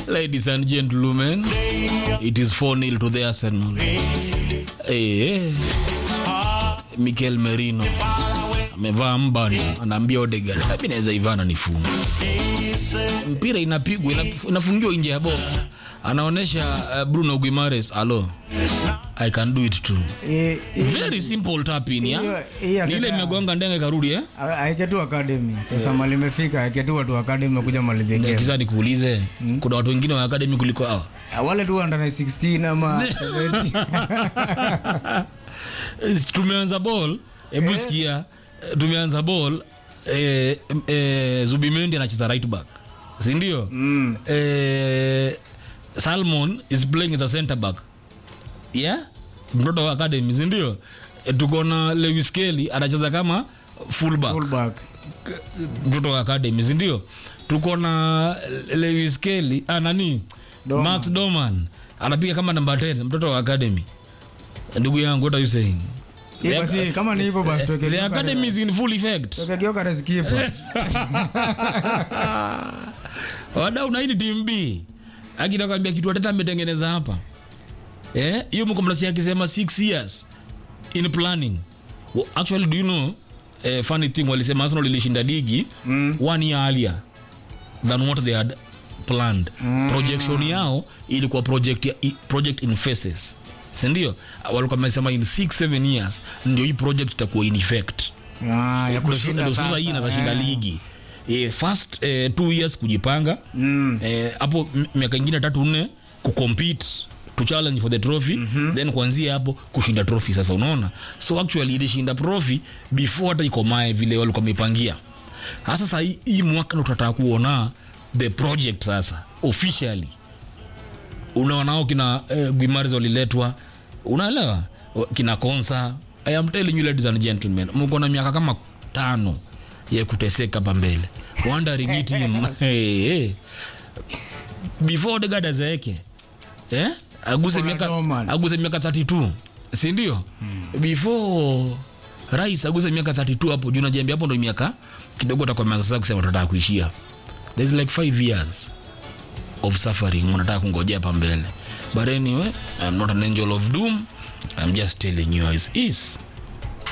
Ladies and gentlemen, it is 4-0 to the Arsenal. Eh, Mikel Merino amevaa mbani, anaambia Odegaard, mimi naweza Ivana nifunge. Mpira inapigwa inaf- inafungiwa nje ya box, anaonyesha uh, Bruno Guimaraes, alo I can do it too. Eh, eh, Very simple tap in ya. Hiyo- hiyo Ni ile hata- imegonga ndenge karudi eh? aeke tu academy sasa mali imefika aeke tu watu wa academy kuja malize game Kisa nikuulize, kuna watu wengine wa academy kuliko hao? Ah, wale tu under 16 ama 17. tumeanza ball hebu sikia eh, tumeanza ball eh, eh, zubimendi anacheza right back sindio mm. eh, salmon is playing as a center back yeah mtoto wa academy sindio eh, tuko na lewis kelly anacheza kama fullback Fullback. mtoto wa academy sindio tuko na lewis kelly ah, nani Doman. max doman anapiga kama namba 10 mtoto wa academy ndugu yangu what are you saying Eh, The- basi kama ni hivyo basi tuweke the Gyökeres- academy is in full effect tuweke Gyökeres keeper. wadau na hii ni team b akitakwambia kitu ateta ametengeneza hapa eh hiyo mkomlasi akisema 6 years in planning well, actually do you know eh, funny thing walisema Arsenal ilishinda ligi mm. one year earlier than what they had planned mm. projection yao ilikuwa project, ya, i- project in phases sindio walikuwa wamesema in 6 7 years ndio hii project itakuwa in effect Ah, ya Ndio kushinda ndio sasa sasa, hii inazashinda eh. ligi eh, first eh, two years kujipanga Mm. eh, hapo m- miaka ingine tatu nne kucompete to challenge for the trophy mm-hmm. then kuanzia hapo kushinda trophy sasa unaona so actually ilishinda trophy before hata ikomae vile walikuwa wamepangia hasa sasa hii, hii mwaka ndo tutataka kuona the project sasa officially unaonao kina eh, guimares waliletwa unaelewa O- kina konsa i am telling you ladies and gentlemen mko na miaka kama tano ya kuteseka hapa mbele wondering it him hey, hey. before Odegaard azeeke eh aguse Kuna miaka Doman. aguse miaka 32 si ndio hmm. before rais aguse miaka 32 hapo juu najiambia hapo ndo miaka kidogo atakuwa sasa kusema tutataka kuishia there's like 5 years of suffering unataka kungojea hapa mbele but anyway i'm not an angel of doom i'm just telling you as is